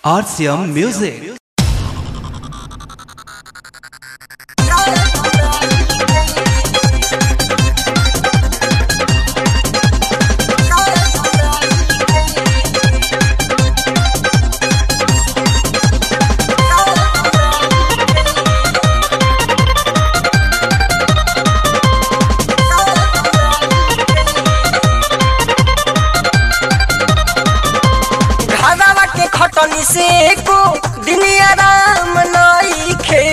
RCM Music. घरवा के खटनी से एको दिन आराम नइखे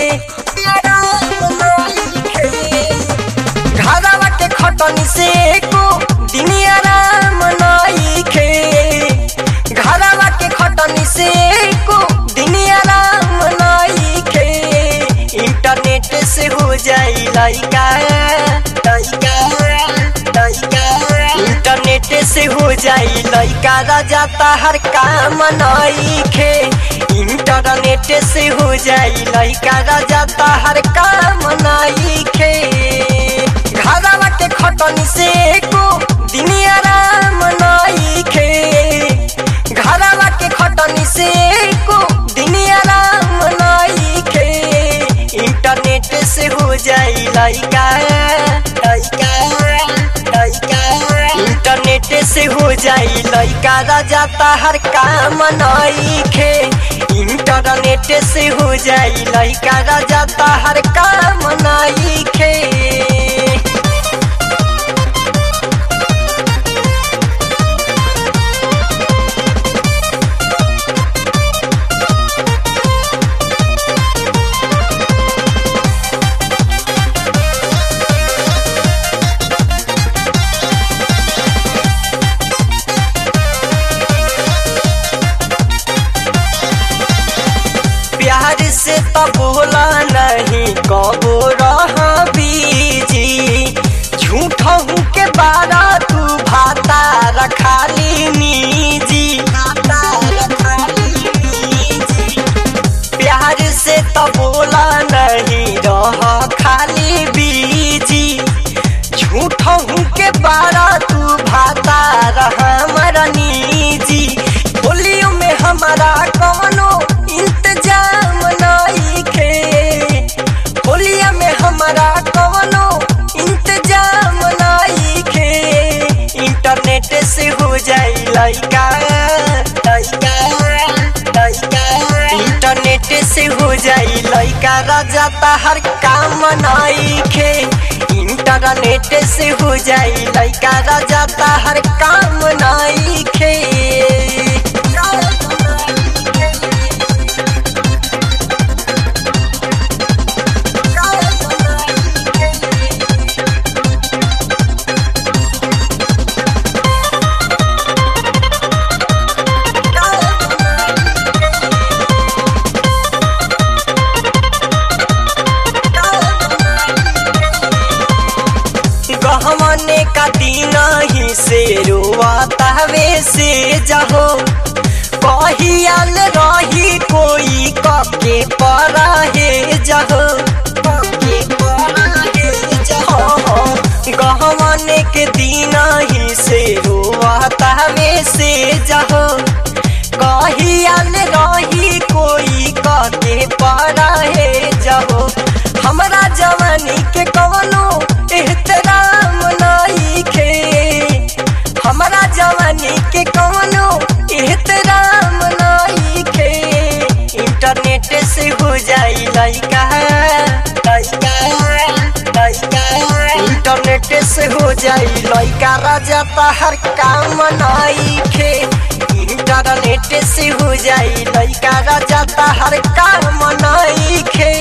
घरवा के खटनी से एको दिन आराम नइखे घरवा के खटनी से एको दिन आराम नइखे इंटरनेट से हो जाई लइका लइका लइका इंटरनेट से हो जाई लइका राजा हर काम नइखे इंटरनेट से हो जाई लइका राजा हर काम नइखे घरवा के खटनी से एको दिन आराम नइखे घरवा के खटनी से एको दिन आराम नइखे इंटरनेट से हो जाई लइका लइका लइका इंटरनेट से हो जाई लइका राजा हर काम नइखे इंटरनेट से हो जाई लइका राजा हर काम नइखे प्यार से तो बोला नहीं कबो रहा बीजी झूठ के बारा तू भाता रखा ली निजी प्यार से तो बोला नहीं रह खाली बीजी झूठ के बारा तू भाता रहा मरनी होलियो में हमारा कौनो इंतजाम नइखे होलिया में हमारा कौनो इंतजाम नइखे इंटरनेट से हो जाई लइका लइका लइका इंटरनेट से हो जाई लइका राजा हर काम नइखे इंटरनेट से हो जाई लइका राजा हर काम नइखे गहमने का दिन ही से रोआता वे से जहो कहियाल रही कोई कके पर हे जहो कके पराहे जहो गहमने के दिन ही से रोआता वे से जहो कहियाल रही कोई कके पर हे जहो हमरा जवानी के कवनो एहतराम नइखे हमरा जवानी के कवनो एहतराम नइखे इंटरनेट से हो जाई लइका लइका लइका इंटरनेट से हो जाई लइका राजा हर काम नइखे इंटरनेट से हो जाई लइका राजा हर काम नइखे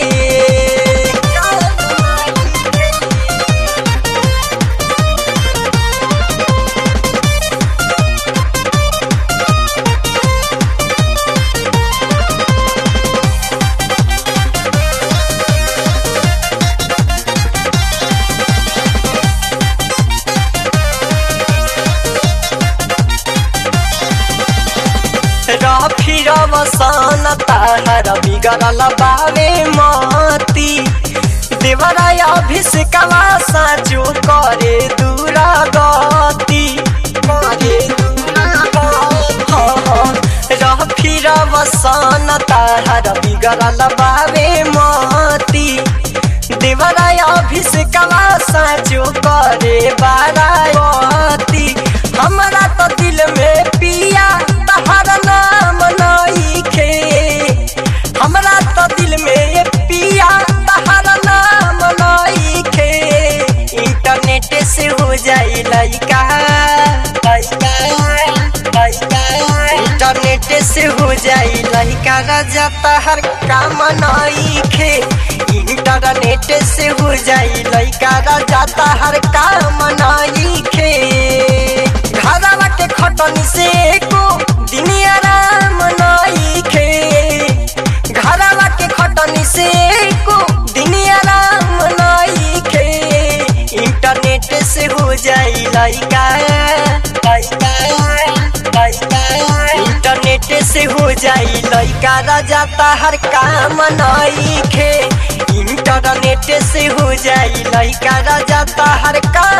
फिर वसन ताहर बिगड़ल बावे मती देवराय अभिषेकवा साचो करे दूरा गति करे दूरा गति। हाँ, हाँ, रह फिरब वसन ताहर बिगड़ल बावे मती देवरा अभिषेकवा साचो करे बाराती हमरा तो दिल में पिया तहर नाम नईखे हमरा तो दिल में ये पिया तहर नाम नईखे इंटरनेट से हो जाई लइका लइका लइका इंटरनेट से हो जाई लइका राजा तहर काम नईखे इंटरनेट से हो जाई लइका राजा तहर काम नईखे घरवा के खटनी से को दिन आराम नईखे घरवा के खटनी से को दिन आराम नईखे इंटरनेट से हो जाई लइका लइका लइका इंटरनेट से हो जाई लइका राजा तहर काम नईखे इंटरनेट से हो जाई लइका राजा तहर काम